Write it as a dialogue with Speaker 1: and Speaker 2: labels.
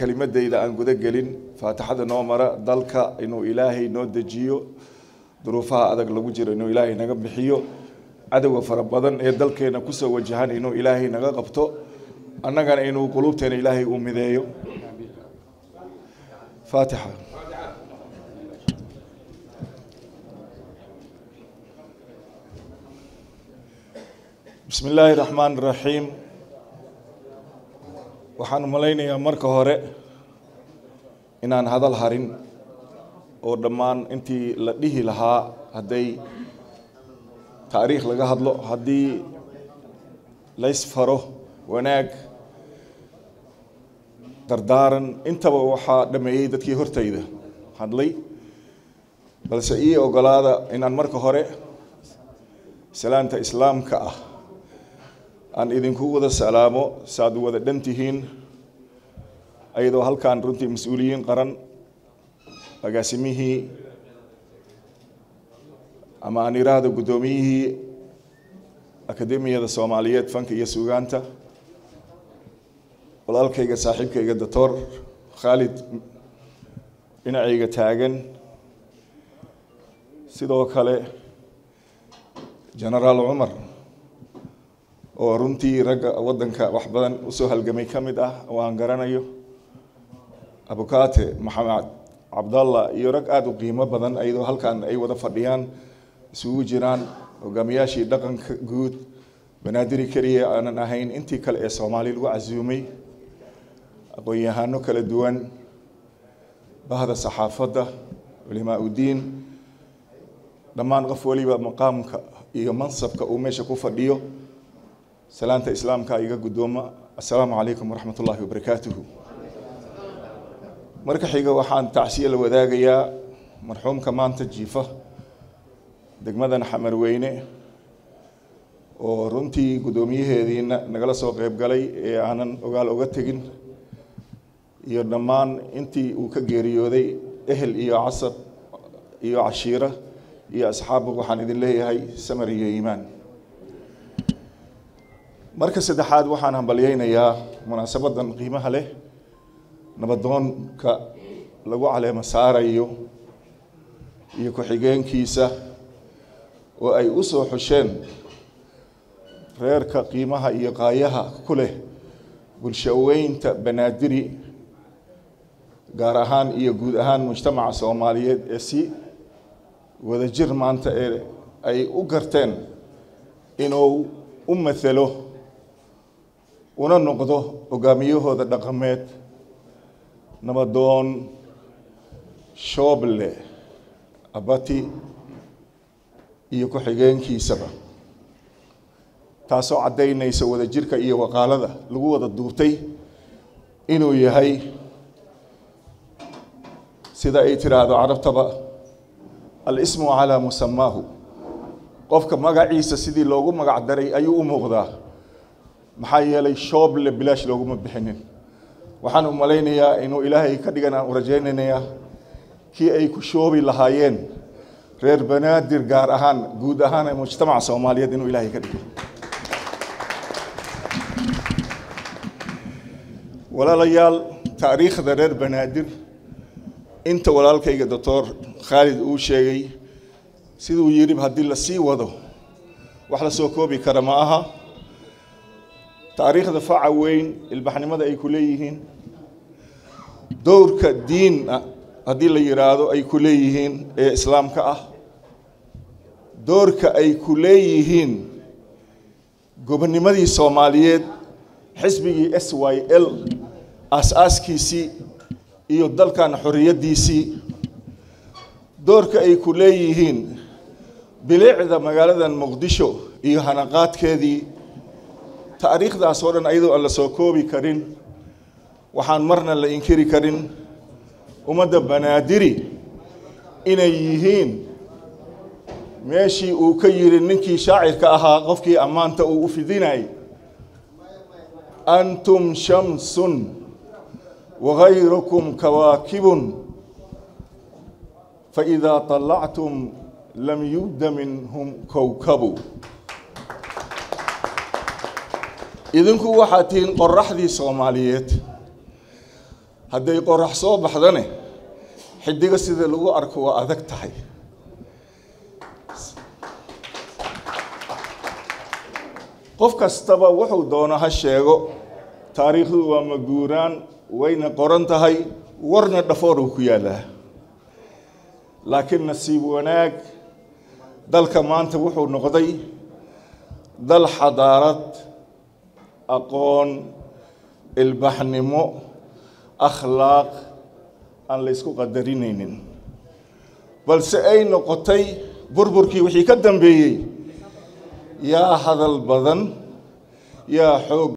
Speaker 1: kelimadayda aan guda gelin faatixada noo mara dalka inuu ilaahay noo dejiyo duruufaha adag lagu jiro inuu ilaahay naga bixiyo cadowga fara badan ee dalkeena kusoo wajahan inuu ilaahay naga qabto annagana inuu quluubteena ilaahay uu mideeyo faatixa bismi illaahi raxmaan raxiim waxaan malaynayaa marka hore inaan hadal harin oo dhammaan intii la dhihi lahaa hadday taariikh laga hadlo haddii laysfaro wanaag dardaaran intaba waxaa dhameeyey dadkii hortayda hadlay balse ii ogolaada inaan marka hore salaanta islaamka ah aan idinku wada salaamo saaad wada dhan tihiin ayadoo halkaan runtii mas-uuliyiin qaran agaasimihii ama aan iraahdo guddoomiyihii akademiyada soomaaliyeed fanka iyo suugaanta walaalkayga saaxiibkayga doctor khaalid dhinacayga taagan sidoo kale genaraal cumar oo runtii ragga waddanka wax badan usoo halgamay ka mid ah oo aan garanayo abukaate maxamed cabdallah iyo rag aada u qiimo badan ayadoo halkan ay wada fadhiyaan isugu jiraan hogaamiyaashii dhaqanka guud banaadiri keliya aanan ahayn intii kale ee soomaali lagu casuumay aqoon-yahano kala duwan bahda saxaafadda culimaa udiin dhammaan qof waliba maqaamka iyo mansabka uu meesha ku fadhiyo salaanta islaamka iga guddooma assalaamu calaykum waraxmat ullaahi wabarakaatuhu marka xiga waxaan tacsiye la wadaagayaa marxuumka maanta jiifa degmadan xamarweyne oo runtii guddoomiyaheediina nagala soo qeyb galay ee aanan ogaal oga tegin iyo dhammaan intii uu ka geeriyooday ehel iyo casab iyo cashiira iyo asxaabba waxaan idin leeyahay samar iyo iimaan marka saddexaad waxaan hambalyeynayaa munaasabadan qiimaha leh nabadoonka lagu caleemo saarayo iyo ku-xigeenkiisa oo ay u soo xusheen reerka qiimaha iyo qaayaha ku leh bulshaweynta banaadiri gaar ahaan iyo guud ahaan mujtamaca soomaaliyeed ee si wadajir maanta ee ay u garteen inuu u mathalo una noqdo hogaamiyahooda dhaqameed nabadoon shooble abati iyo ku-xigeenkiisaba taasoo caddaynaysa wadajirka iyo waqaalada lagu wada duurtay inuu yahay sida ay tiraahdo carabtaba al-ismu calaa musamaahu qofka magaciisa sidii loogu magac daray ayuu u muuqdaa maxaa yeelay shooble bilaash looguma bixinin waxaan u malaynayaa inuu ilaahay ka dhigan aan u rajaynaynayaa kii ay ku shoobi lahaayeen reer banaadir gaar ahaan guud ahaan ee mujtamaca soomaaliyeed inuu ilaahay ka dhigo walaalayaal taariikhda reer banaadir inta walaalkayga doctor khaalid uu sheegay siduu yidhi haddii la sii wado wax la soo koobi kara ma aha taariikhda faca weyn ilbaxnimada ay ku leeyihiin dowrka diina haddii la yidhaahdo ay ku leeyihiin ee islaamka ah doorka ay ku leeyihiin gobonimadii soomaaliyeed xisbigii s y l aas-aaskiisii iyo dalkan xorriyaddiisii doorka ay ku leeyihiin bilicda magaaladan muqdisho iyo hanaqaadkeedii taariikhdaas oo dhan ayadoo aan la soo koobi karin waxaan marna la inkiri karin ummadda banaadiri inay yihiin meeshii uu ka yidhi ninkii shaacirka ahaa qofkii ammaanta uu u fidinayay antum shamsun wagayrukum kawaakibun faidaa طalactum lam yubda minhum kowkabu idinku waxaad tihiin qoraxdii soomaaliyeed hadday qorax soo baxdane xidiga sida lagu arko waa adag tahay qof kastaba wuxuu doono ha sheego taariikhdu waa maguuraan wayna qoran tahay warna dhafoor uu ku yaallaa laakiin nasiib wanaag dalka maanta wuxuu noqday dal xadaarad aqoon ilbaxnimo akhlaaq aan la ysku qadarinaynin balse ay noqotay burburkii wixii ka dambeeyey yaa hadal badan yaa xoog